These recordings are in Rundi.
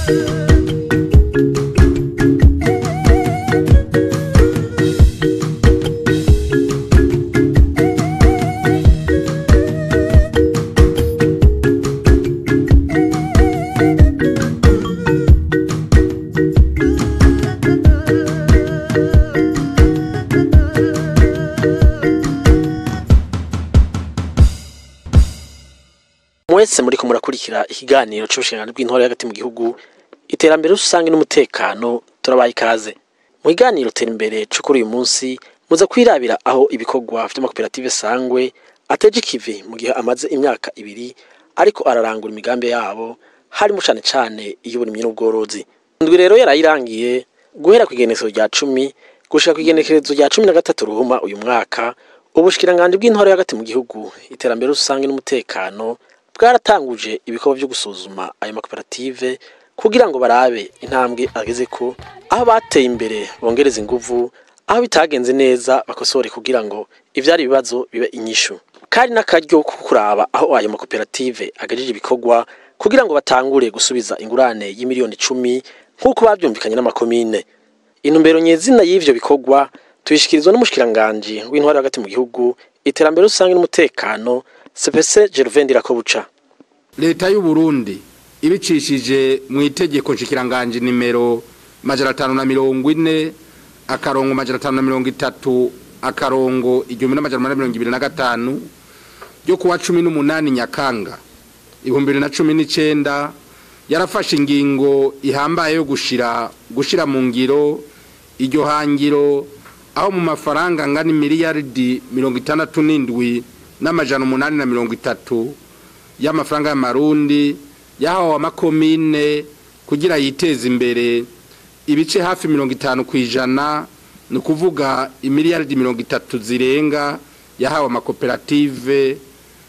mwese muri murakurikira ikiganiro c'ubushinganyi bw'intore hagati mu gihugu iterambere rusange n'umutekano turabaye ikaze mu kiganiro tera imbere co kuri uyu munsi muza kwirabira aho ibikorwa vy'amakoperative sangwe ateje ikivi mu gihe amaze imyaka ibiri ariko ararangura imigambi yabo harimo cane cane iy'uburimyi n'ubworozi indwi rero yarayirangiye guhera kw'igenekerezo rya cumi gushika kw'igenekerezo rya cumi na gatatu ruhuma uyu mwaka ubushikiranganji bw'intore hagati mu gihugu iterambere rusange n'umutekano bwaratanguje ibikorwa vyo gusuzuma ayo makoperative kugira ngo barabe intambwe ageze ko aho bateye imbere bongereza inguvu aho bitagenze neza bakosore kugira ngo ivyari ibibazo bibe inyishu kari n'akaryo ko kuraba aho ayo makoperative agejeje ibikorwa kugira ngo batangure gusubiza ingurane y'imiliyoni icumi nk'uko bavyumvikanye n'amakomine intumbero nyezina y'ivyo bikorwa tuyishikirizwa n'umushikiranganji w'intwari hagati mu gihugu iterambere rusange n'umutekano CPC Gervain Ndirakobuca leta y'u Burundi ibicishije mu itegeko nshikiranganje nimero majana atanu na mirongo ine akarongo majana atanu na mirongo itatu akarongo igihumbi n'amajana umunani na mirongo ibiri na gatanu ryo kuwa cumi n'umunani nyakanga ibihumbi bibiri na cumi n'icenda yarafashe ingingo ihambaye yo gushira gushira mu ngiro iryo hangiro aho mu mafaranga angana miliyaridi mirongo itandatu n'indwi n'amajana umunani na mirongo itatu y'amafaranga y'amarundi yahawe amakomine kugira yiteze imbere ibice hafi mirongo itanu ku ijana ni ukuvuga imiliyaridi mirongo itatu zirenga yahawe amakoperative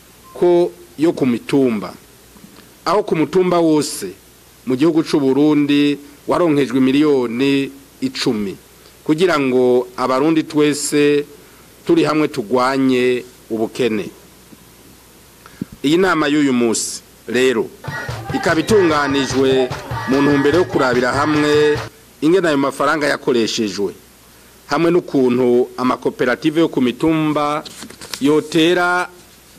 ko yo ku mitumba aho ku mutumba wose mu gihugu cy'u Burundi waronkejwe miliyoni icumi kugira ngo abarundi twese turi hamwe tugwanye ubukene iyi nama y'uyu munsi rero ikaba itunganijwe mu ntumbero yo kurabira hamwe ingena ayo mafaranga yakoreshejwe hamwe n'ukuntu amakoperative yo ku mitumba yotera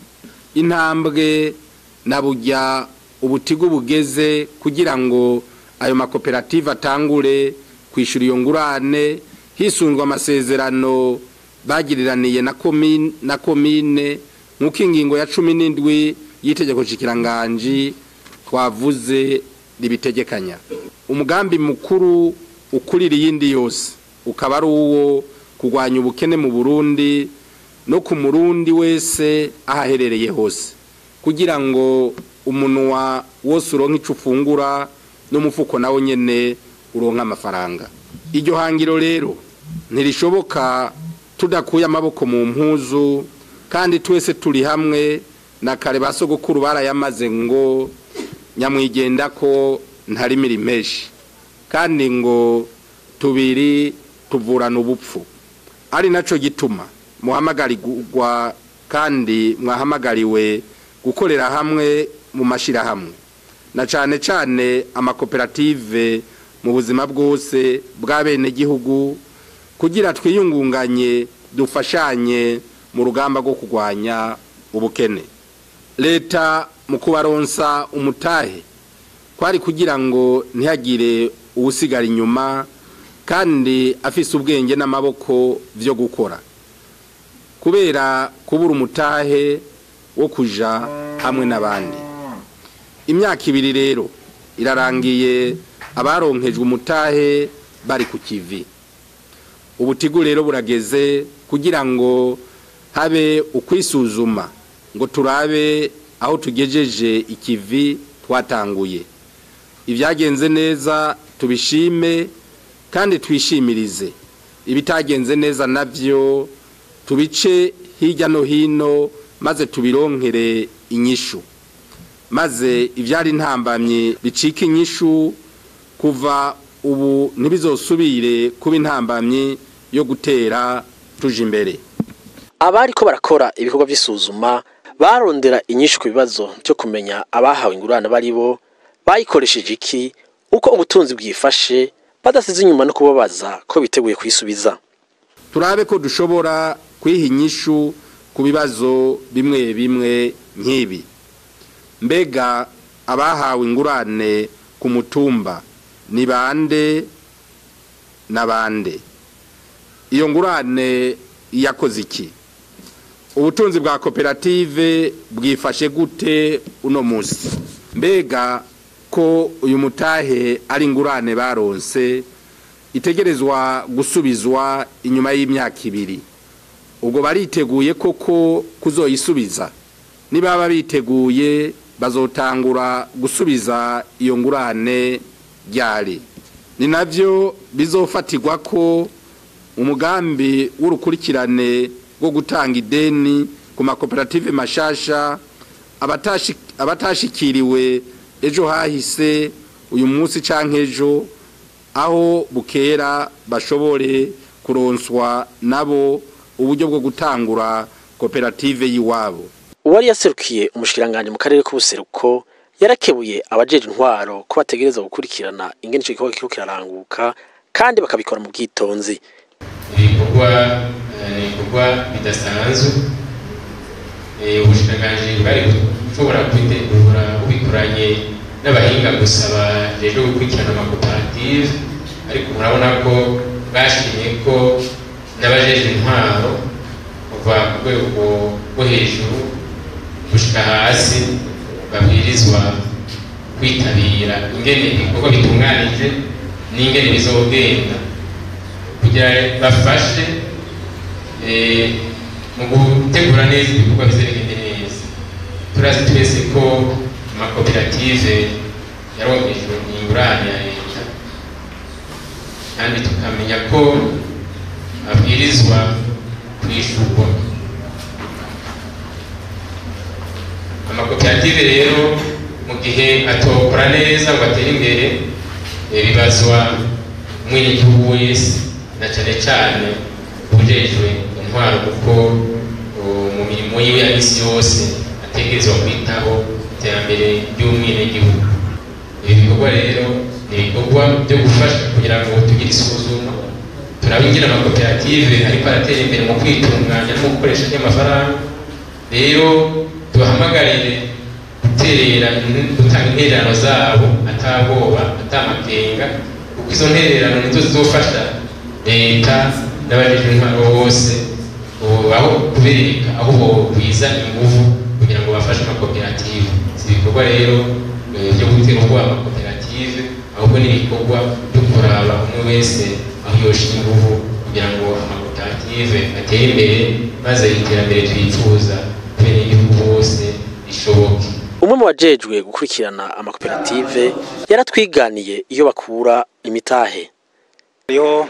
intambwe na burya ubutigu bugeze kugira ngo ayo makoperative atangure kwishyura iyo ngurane hisunzwe amasezerano bagiriraniye na komine nk'uko ingingo ya cumi n'indwi y'itegeko nshikiranganji twavuze ribitegekanya umugambi mukuru ukurira iyindi yose ukaba ari uwo kurwanya ubukene mu burundi no ku murundi wese aho aherereye hose kugira ngo umunwa wose uronka icyo ufungura n'umufuko nawe nyine uronka amafaranga iryo hangiro rero ntirishoboka tudakuye amaboko mu mpuzu kandi twese turi hamwe na kare ba sogokuru barayamaze ngo nyamwigenda ko ntari mirimeshi kandi ngo tubiri tuvurana ubupfu ari nacyo gituma muhamagarirwa kandi mwahamagariwe gukorera hamwe mu mashyirahamwe na cyane cyane amakoperative mu buzima bwose bw'abenegihugu kugira twiyungunganye dufashanye mu rugamba rwo kurwanya ubukene leta mu kubaronsa umutahe kwari kugira ngo ntihagire uwusigara inyuma kandi afise ubwenge n'amaboko byo gukora kubera kubura umutahe wo kuja hamwe n'abandi imyaka ibiri rero irarangiye abaronkejwe umutahe bari ku kivi ubutigu rero burageze kugira ngo habe ukwisuzuma ngo turabe aho tugejeje ikivi twatanguye ibyagenze neza tubishime kandi twishimirize ibitagenze neza nabyo tubice hirya no hino maze tubironkere inyishu maze ibyari intambamyi bicika inyishu kuva ubu ntibizosubire kuba intambamyi yo gutera tuje imbere abariko barakora ibikorwa by'isuzuma barondera inyinshi ku bibazo byo kumenya abahawe ingurane bari bo bayikoresheje iki uko ubutunzi bwifashe badasize inyuma no kubabaza ko biteguye kwisubiza turabe ko dushobora kwiha inyishu ku bibazo bimwe bimwe nk'ibi mbega abahawe ingurane ku mutumba ni bande na bande iyo ngurane yakoze iki ubutunzi bwa koperative bwifashe gute uno munsi mbega ko uyu mutahe ari ingurane baronse itegerezwa gusubizwa inyuma y'imyaka ibiri ubwo bariteguye koko kuzoyisubiza nibaba biteguye bazotangura gusubiza iyo ngurane ryari ni nabyo bizofatirwa ko umugambi w'urukurikirane rwo gutanga ideni ku makoperative mashasha abatashikiriwe ejo hahise uyu munsi cyangwa ejo aho bukera bashobore kuronswa nabo uburyo bwo gutangura koperative y'iwabo uwari yaserukiye umushikiranganje mu karere k'ubuseruko yarakebuye abajeje intwaro ko bategereza gukurikirana ingene ico gikorwa kiriko kiraranguka kandi bakabikora mu bwitonzi ibikorwa ni ibikorwa bidasanzwe ubushikiranganje bwari bushobora kubitegura bubikoranye n'abahinga gusa bajejwe gukurikirana amakoperative ariko murabona ko bashimye ko n'abajeje intwaro kuva ku rwego rwo hejuru gushika hasi babwirizwa kwitabira ingene ibikorwa bitunganije n'ingene bizogenda kugira bafashe mu gutegura neza ibikorwa bizagende neza turazi twese ko amakoperative yaronkejwe ingurane ya leta kandi tukamenya ko abwirizwa kwishurwa amakoperative rero mu gihe atokora neza ngo atere imbere bibazwa umwenegihugu wese na cyane cyane ujejwe intwaro kuko mu mirimo yiwe ya misi yose ategerezwa kwitaho iterambere ry'umwenegihugu ibi bikorwa rero ni ibikorwa byo gufasha kugira ngo tugire isuzuma turabingira amakoperative ariko aratera imbere mu kwitunganya no gukoresha ry'amafaranga rero tubahamagarire guterera gutanga intererano zabo atabwoba atamakenga kuko izo ntererano nizo zizofasha leta n'abajejwe intwaro bose aho kubereka aho bokwiza inguvu kugira ngo bafashe amakoperative si ibikorwa rero byo gutera ubwoba amakoperative ahubwo ni ibikorwa byo kuraba umwe wese aho yoshira inguvu kugira ngo amakoperative atere imbere maze iterambere twifuza kubera igihugu bose rishoboke umwe mu bajejwe gukurikirana amakoperative yaratwiganiye iyo bakura imitahe hariho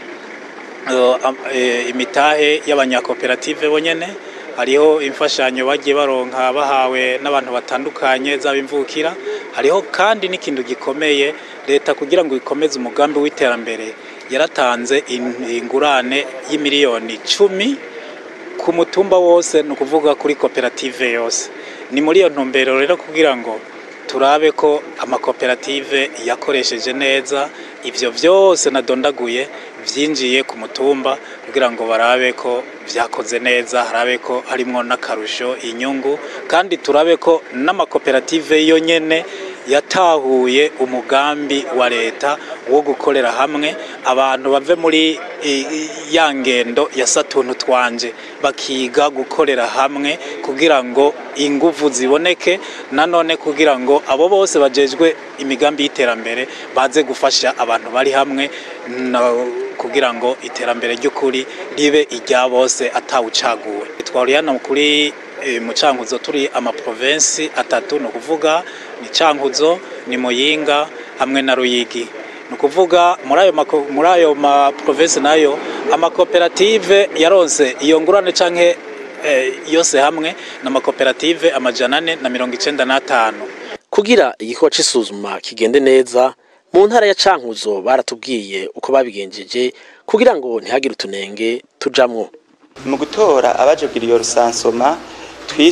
imitahe y'abanyakoperative bonyene hariho imfashanyo bagiye baronka bahawe n'abantu batandukanye zaba imvukira hariho kandi n'ikintu gikomeye leta kugira ngo ikomeze umugambi w'iterambere yaratanze ingurane y'imiliyoni cumi ku mutumba wose ni ukuvuga kuri koperative yose ni muri iyo ntumbero rero kugira ngo turabe ko amakoperative yakoresheje neza ibyo byose nadondaguye byinjiye ku mutumba kugira ngo barabe ko byakoze neza harabe ko harimo n'akarusho inyungu kandi turabe ko n'amakoperative yo nyine yatahuye umugambi wa leta wo gukorera hamwe abantu bave muri ya ngendo ya satuntu twanje bakiga gukorera hamwe kugira ngo ingufu ziboneke nanone kugira ngo abo bose bajejwe imigambi y'iterambere baze gufasha abantu bari hamwe kugira ngo iterambere ry'ukuri ribe irya bose atawucaguwe twari hano kuri mu cankuzo turi amaprovensi atatu ni ukuvuga ni cankuzo ni muyinga hamwe na ruyigi ni ukuvuga muri ayo maprovensi nayo amakoperative yaronse iyo ngurane canke yose hamwe ni amakoperative amajana ane na mirongo icenda n'atanu kugira igikorwa c'isuzuma kigende neza mu ntara ya cankuzo baratubwiye uko babigenjeje kugira ngo ntihagire utunenge tujamwo mu gutora abaje kugira iyo rusansoma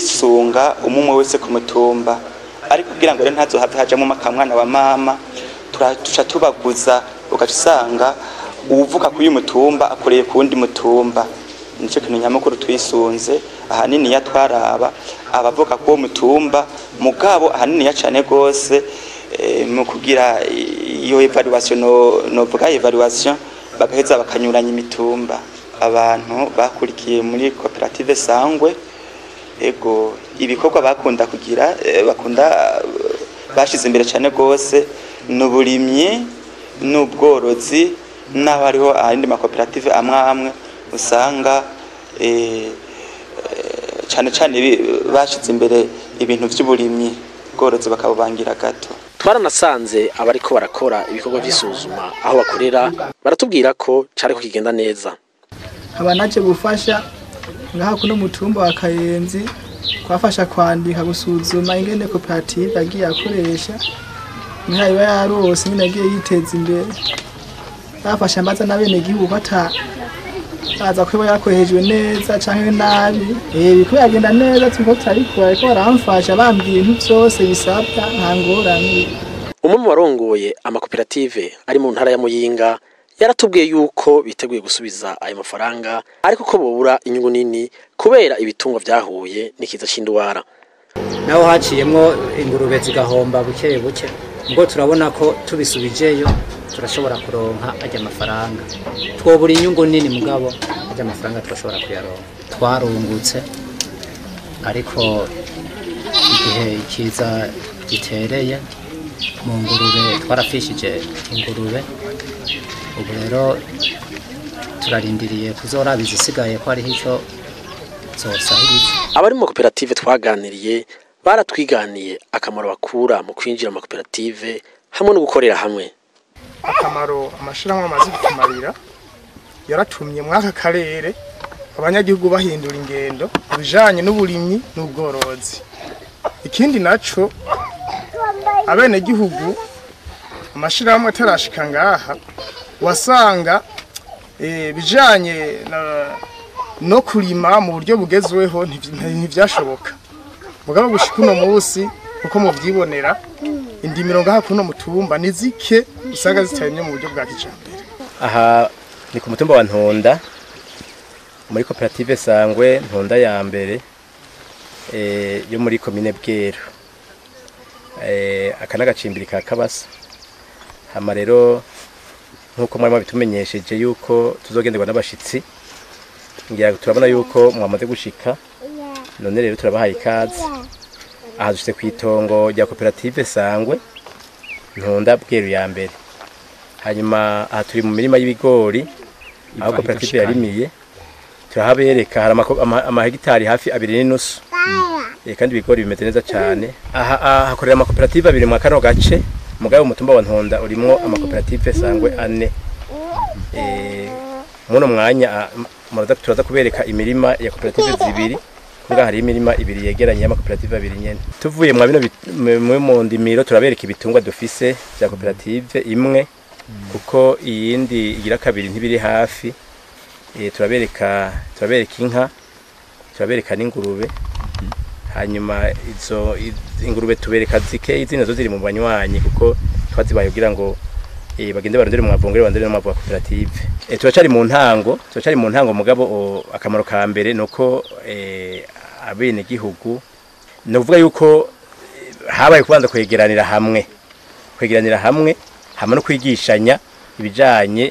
twisunga umwe wese ku mutumba ariko kugira ngo rero ntazohave hajamo akamwana wa mama tura- tuca tubaguza ugaca usanga uwuvuka kuri uyu mutumba akoreye ku wundi mutumba nicyo kintu nyamukuru twisunze ahanini ya twaraba abavuka k'uwo mutumba mugabo ahanini ya cane gose eh, mu kugira iyo evaluation no novuga evaluation bagaheza bakanyuranya imitumba abantu bakurikiye muri koperative sangwe ego ibikorwa bakunda kugira eh, bakunda eh, bashize imbere cyane gose n'uburimyi n'ubworozi naho hariho ayandi makoperative amwe amwe usanga eh, eh, cyane cyane bi- bashize imbere ibintu by'uburimyi ubworozi bakabubangira gato twaranasanze abariko barakora ibikorwa vy'isuzuma aho bakorera baratubwira ko cariko kigenda neza nkaba naje gufasha ngaha kuno mutumba wa kayenzi kwafasha kwandika gusuzuma ingene koperative yagiye akoresha nkaya iba yarose nyine yagiye yiteza imbere bafasha mbaza n'abenegihugu ko ata baza ko iba yakoreshejwe neza canke nabi eh biko yagenda neza turiko turabikora ariko baramfasha bambwiye ibintu vyose bisabwa nta ngorane umwe mu barongoye amakoperative ari mu ntara ya muyinga yaratubwiye yuko biteguye gusubiza ayo mafaranga ariko ko bobura inyungu nini kubera ibitungwa vyahuye n'ikiza c'indwara naho haciyemwo ingurube zigahomba buke buke ubwo turabona ko tubisubijeyo turashobora kuronka ajya amafaranga twobura inyungu nini mugabo ajya amafaranga turashobora kuyaronka twarungutse ariko igihe ikiza gitereye mu ngurube twarafishije ingurube ubu rero turarindiriye kuzoraba izisigaye ko hariho icyo zosahirije abari mu makoperative twaganiriye baratwiganiye akamaro bakura mu kwinjira mu makoperative hamwe no gukorera hamwe akamaro amashirahamwe amaze kutumarira yaratumye muri aka karere abanyagihugu bahindura ingendo mu bijanye n'uburimyi n'ubworozi ikindi naco abenegihugu amashirahamwe atarashika ngaha wasanga eh, bijanye na- no kurima mu buryo bugezweho ntivy- ntivyashoboka mugabo gushika uno munsi uko muvyibonera indimiro ngaha kuno mutumba ni zike usanga zitaremye mu buryo bwa kijambere aha ni ku mutumba wa ntonda muri koperative sangwe ntonda ya mbere eh, yo muri komine bweru eh, aka n'agacimbiri ka kabasa hama rero nk'uko mwari mabitumenyesheje yuko tuzogenderwa n'abashitsi ngira ngo turabona yuko mwamaze gushika none rero turabahaye ikaze aha dushitse ku itongo rya koperative sangwe ntonda bweru ya mbere hanyuma aha turi mu mirima y'ibigori aho koperative yarimiye turahabereka hari amako- ama- amahegitari hafi abiri n'inusu Eh, kandi ibigori bimeze neza cyane aha aha hakorera amakoperative abiri mu kano gace mugabo umutumba wa ntonda urimwo amakoperative sangwe ane Eh, muno mwanya ah, m- muraza turaza kubereka imirima ya koperative zibiri ngaha hari imirima ibiri yegeranye y'amakoperative abiri nyene tuvuye mwa bino bit- mu- mu mu ndimiro turabereka ibitungwa dufise vya koperative imwe kuko iyindi igira kabiri ntibiri hafi eh, turabereka turabereka inka turabereka n'ingurube hanyuma izo i- ingurube tubereka zike izindi nazo ziri mu banywanyi kuko twazibaye kugira ngo eh, bagende barondere mu mavungure barondere no mu mava koperative eh, turacari mu ntango turacari mu ntango mugabo o, akamaro ka mbere nuko eh, abene gihugu no kuvuga yuko eh, habaye kubanza kwegeranira hamwe kwegeranira hamwe hamwe no kwigishanya ibijanye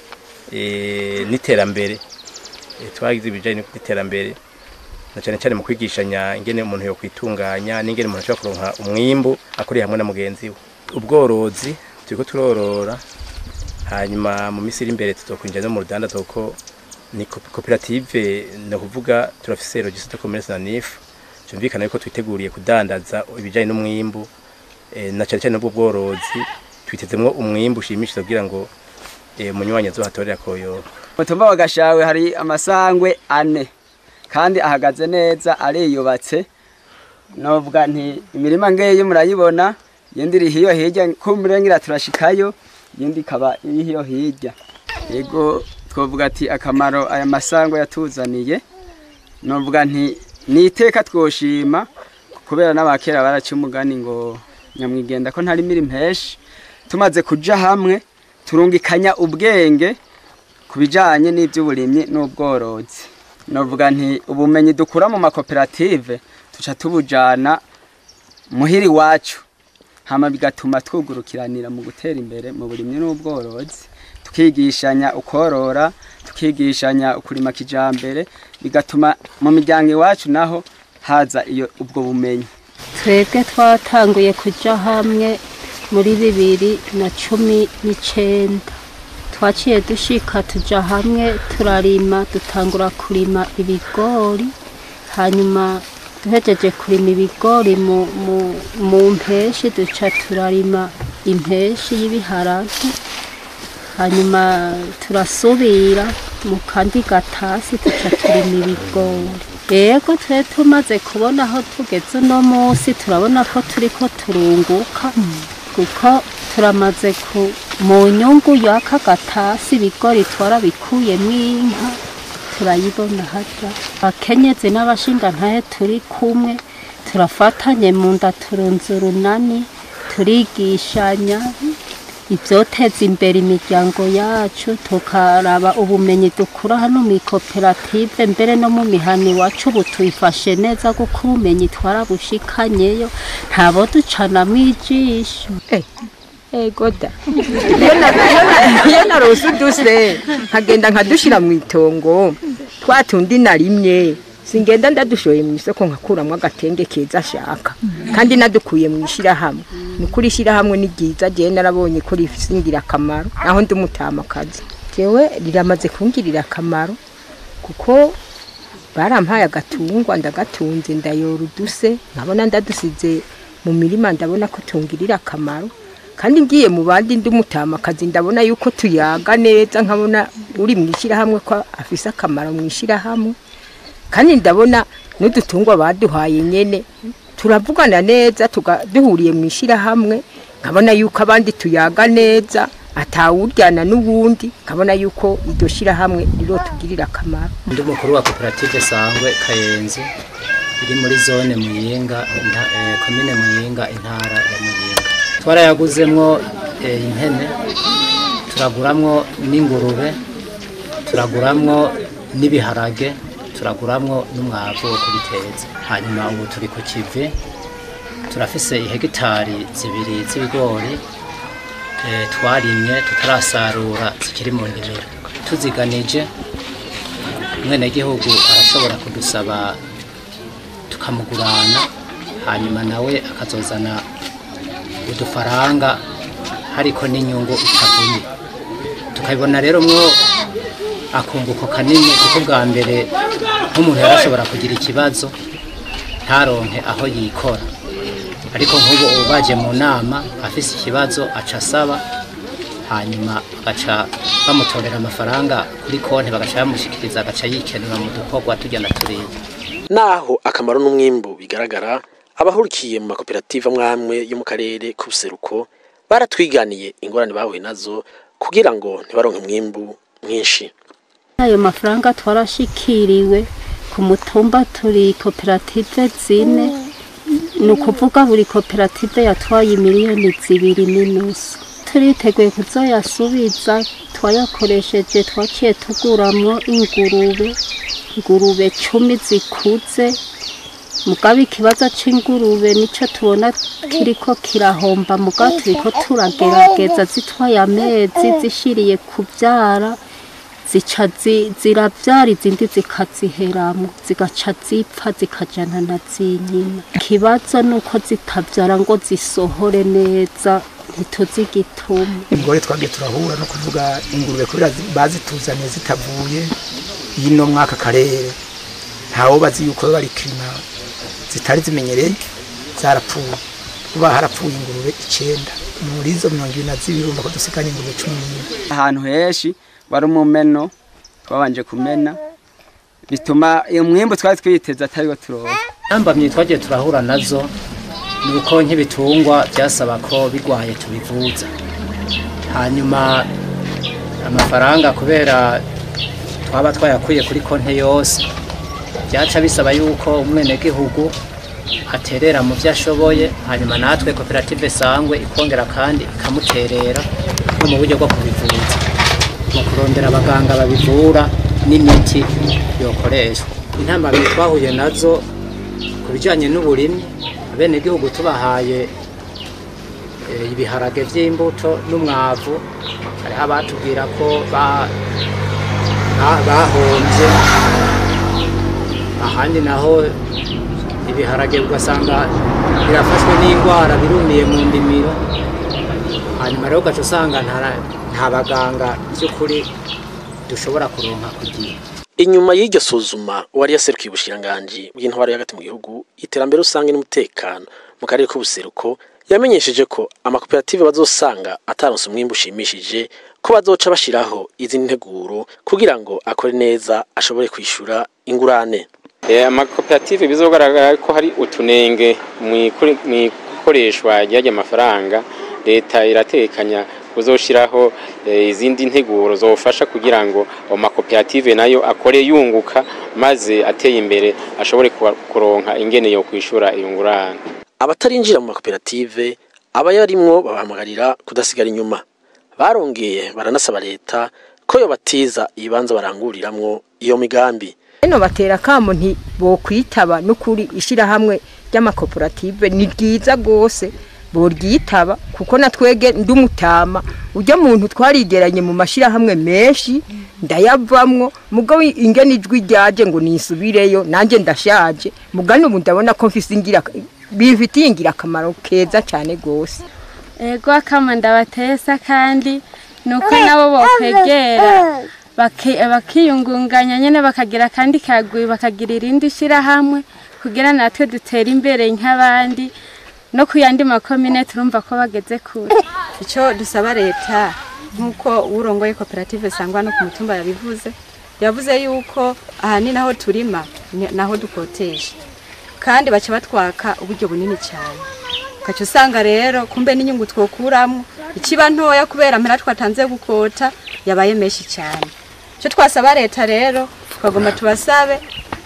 eh, n'iterambere Eh, twagize ibijanye n'iterambere na cyane cyane mu kwigishanya ingene umuntu yo kwitunganya n'ingene umuntu ashobora kuronka umwimbu akuriye hamwe na mugenzi we ubworozi turiko turorora hanyuma mu minsi iri imbere tuzokwinjira no mu rudanda kuko ni kopi- koperative ni ukuvuga turafise registre de commerce na NIF cyumvikana yuko twiteguriye kudandaza ibijanye n'umwimbu eh, na cyane cyane n'ubwo bworozi twitezemwo umwimbu ushimishije kugira ngo eh, umunywanyi azohatorera koyoba mutumba wa gashawe hari amasangwe ane kandi ahagaze neza ariyubatse novuga nti imirima ngeyi murayibona yindi iri hiyo hirya ko murengira turashikayo yindi ikaba iri hiyo hirya yego twovuga ati akamaro aya masangwe yatuzaniye novuga nti ni iteka twoshima kubera n'abakera baraca umugani ngo nyamwigenda ko ntari miri mpeshi tumaze kuja hamwe turungikanya ubwenge ku bijanye n'ivy'uburimyi n'ubworozi novuga nti ubumenyi dukura mu makoperative tuca tubujana muhira iwacu hama bigatuma twugurukiranira mu gutera imbere mu burimyi n'ubworozi tukigishanya ukorora tukigishanya ukurima kijambere bigatuma mu miryango iwacu naho haza iyo ubwo bumenyi twebwe twatanguye kuja hamwe muri bibiri na cumi n'icenda twaciye dushika tuja hamwe turarima dutangura kurima ibigori hanyuma duhejeje kurima ibigori mu, mu, mu mpeshi duca turarima impeshi y'ibiharage hanyuma turasubira mu kandi gatasi tuca turima ibigori yego twe tumaze kubona aho tugeze uno munsi turabona ko turiko turunguka kuko turamaze ku mu nyungu y'aka gatasi ibigori twarabikuyemo inka turayibona harya akenyezi n'abashinga ntahe turi kumwe turafatanye mu nda turunze urunani turigishanya ibyoteza imbere imiryango yacu tukaraba ubumenyi dukura hano mu ikoperative mbere no mu mihana iwacu ubu tuyifashe neza kuko ubumenyi twarabushikanyeyo ntabo ducanamo ijisho ego da iyo narose uduse nkagenda nkadushyira mu itongo twa tundi narimye singenda ndadushoye mu isoko nkakuramo agatenge keza ashaka kandi nadukuye mu ishyirahamwe ni ukuri ishyirahamwe ni ryiza ryewe narabonye ko risingira akamaro naho ndi umutamakazi jewe riramaze kungirira akamaro kuko barampaye agatungwa ndagatunze ndayora uduse nkabona ndadusize mu mirima ndabona ko tungirira akamaro kandi ngiye mu bandi ndi umutamakazi ndabona yuko tuyaga neza nkabona uri mu ishyirahamwe ko afise akamaro mu ishyirahamwe kandi ndabona n'udutungwa baduhaye nyene turavugana neza tuga- duhuriye mu ishyirahamwe nkabona yuko abandi tuyaga neza atawuryana n'uwundi nkabona yuko iryo shyirahamwe rirotugirira akamaro ndi umukuru wa koperative sangwe kayenzi iri muri zone muyinga inta- eh, komine muyinga intara ya muyinga twarayaguzemwo eh, impene turaguramwo n'ingurube turaguramwo n'ibiharage turaguramwo n'umwavu wo kubiteza hanyuma ubu turi ku kivi turafise ihegitari zibiri z'ibigori eh, twarimye tutarasarura zikiri mu ndimiro tuziganije umwenegihugu arashobora kudusaba tukamugurana hanyuma nawe akazozana udufaranga hariko n'inyungu itavuye tukabibona rero mwo akunguko kanini kuko bwa mbere nk'umuntu yarashobora kugira ikibazo ntaronke aho yikora ariko nk'ubu ubu baje mu nama afise ikibazo aca asaba hanyuma bagaca bamutorera amafaranga kuri konti bagaca bamushikiriza agaca yikenura mu dukorwa tugenda turiya naho akamaro n'umwimbu bigaragara abahurikiye mu makoperative amwamwe yo mu karere k'ubuseruko baratwiganiye ingorane bahuye nazo kugira ngo ntibaronke umwimbu mwinshi ayo mafaranga twarashikiriwe ku mutumba turi koperative zine ni ukuvuga buri koperative yatwaye miliyoni zibiri n'inusu turiteguye kuzoyasubiza twayakoresheje twaciye tuguramwo ingurube ingurube cumi zikuze mugabe ikibazo c'ingurube nico tubona kiriko kirahomba muga turiko turagerageza zitwaye amezi zishiriye kuvyara zica zi- ziravyara izindi zikaziheramwo zigaca zipfa zikajana na zinyina ikibazo nuko zitavyara ngo zisohore neza ntituzi igituma ingore twagiye turahura no kuvuga ingurube kubera zi- bazituzaniye zitavuye y'ino mwaka karere ntawo bazi yuko bari kirima zitari zimenyereye zarapfuye kuba harapfuye ingurube icenda muri izo mirongo ibiri na zibiri urumva ko dusikanye ingurube cumi n'imwe ahantu henshi wari umumeno twabanje kumena bituma iyo mwimbu twari twiteze atariwo turonka ntambamye twagiye turahura nazo ni uko nk'ibitungwa byasaba ko bigwaye tubivuza hanyuma amafaranga kubera twaba twayakuye kuri konti yose byaca bisaba yuko umwenegihugu aterera mu byo ashoboye hanyuma natwe koperative sangwe ikongera kandi ikamuterera no mu buryo bwo kubivuza mu kurondera abaganga babivura n'imiti yokoreshwa intambamyi twahuye nazo ku bijyanye n'uburimyi abenegihugu tubahaye eh, ibiharage by'imbuto n'umwavu hariho abatubwira ko ba- ba- bahombye ahandi naho ibiharage ugasanga birafashwe n'indwara birumiye mu ndimiro hanyuma rero ugaca usanga nta- nta baganga by'ukuri dushobora kuronka ku gihe inyuma y'iryo suzuma uwari yaserukiye ubushiranganji bw'intwaro y'agati mu gihugu iterambere rusange n'umutekano mu karere k'ubuseruko yamenyesheje ko amakoperative bazosanga ataronse umwimbu ushimishije ko bazoca bashiraho izindi nteguro kugira ngo akore neza ashobore kwishura ingurane Eh, amakoperative bizogaragara ko hari utunenge mu ikore- mu ikoreshwa ry'ajya amafaranga leta iratekanya kuzoshiraho eh, izindi nteguro zofasha kugira ngo ayo makoperative nayo akore yunguka maze ateye imbere ashobore kuba- kuronka ingene yo kwishura iyo ngurane abatarinjira mu makoperative abayarimwo babahamagarira kudasigara inyuma barongeye baranasaba leta ko yobatiza ibibanza baranguriramwo iyo migambi Eno batera kamo nti bokwitaba n'ukuri ishirahamwe ry'amakoperative ni ryiza gose boryitaba kuko natwege ndumutama ujya muntu twarigeranye mu mashirahamwe menshi ndayavamwo mugabo ingene ijwi ryaje ngo nisubireyo nanje ndashaje mugani ubu ndabona ko mfise ingira bifitiye ingirakamaro keza cyane gose ego akama ndabatesa kandi nuko nabo bokwegera baki- bakiyungunganya nyene bakagira kandi kagwi bakagira irindi shirahamwe kugira natwe dutere imbere nk'abandi no ku yandi makomine turumva ko bageze kure icyo dusaba leta nk'uko urongoye koperative sangwa no ku mutumba yabivuze yavuze yuko ahanini aho turima ni- naho dukotesha kandi baca batwaka uburyo bunini cyane ukaca usanga rero kumbe n'inyungu twokuramo ikiba ntoya kubera mpera twatanze gukota yabaye menshi cyane icyo twasaba leta rero twagomba tubasabe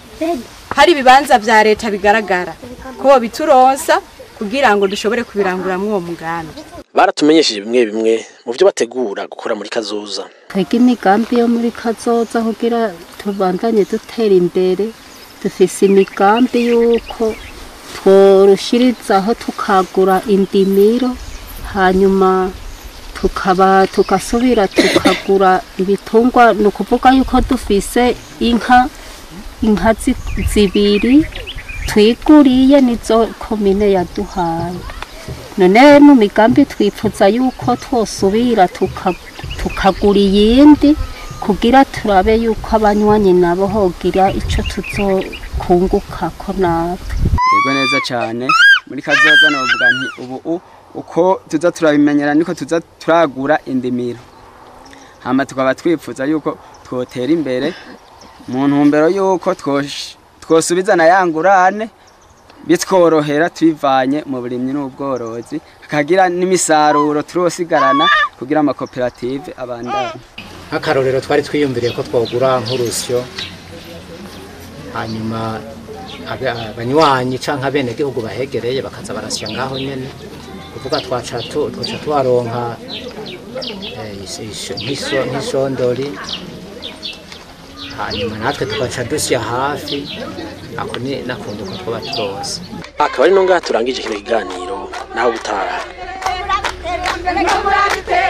hari ibibanza vya leta bigaragara ko bituronsa kugira ngo dushobore kubiranguramwo uwo mugambi baratumenyesheje bimwe bimwe mu byo bategura gukora muri kazoza twebwe imigambi yo muri kazoza kugira tubandanye dutera imbere dufise imigambi y'uko tworushirizaho tukagura indimiro hanyuma tukaba tugasubira tukagura ibitungwa ni ukuvuga yuko dufise inka inka zi- zibiri twiguriye nizo komine yaduhaye none mu migambi twipfuza yuko twosubira tuka- tukagura iyindi kugira turabe yuko abanywanyi nabo hogira ico tuzokungukako natwe yego neza cyane muri kazoza novuga nti ubu u- uko tuza turabimenyera niko tuza turagura indimiro hama tukaba twifuza yuko twotera imbere mu ntumbero yuko twosh- twosubiza na ya ngurane bitworohera tubivanye mu burimyi n'ubworozi hakagira n'imisaruro turosigarana kugira amakoperative abandanye nk'akarorero twari twiyumviriye ko twogura nk'urusyo hanyuma abe- abanywanyi canke abenegihugu bahegereye bakaza barasya ngaho nyene kuvuga twaca tu- twaca tuharonka eh, is- is- nk'iso- nk'isondori hanyuma natwe tugaca dusya hafi ako ni nakunduka twaba turose akaba ari no ngaha turangije kino kiganiro naho gutaha Thank you.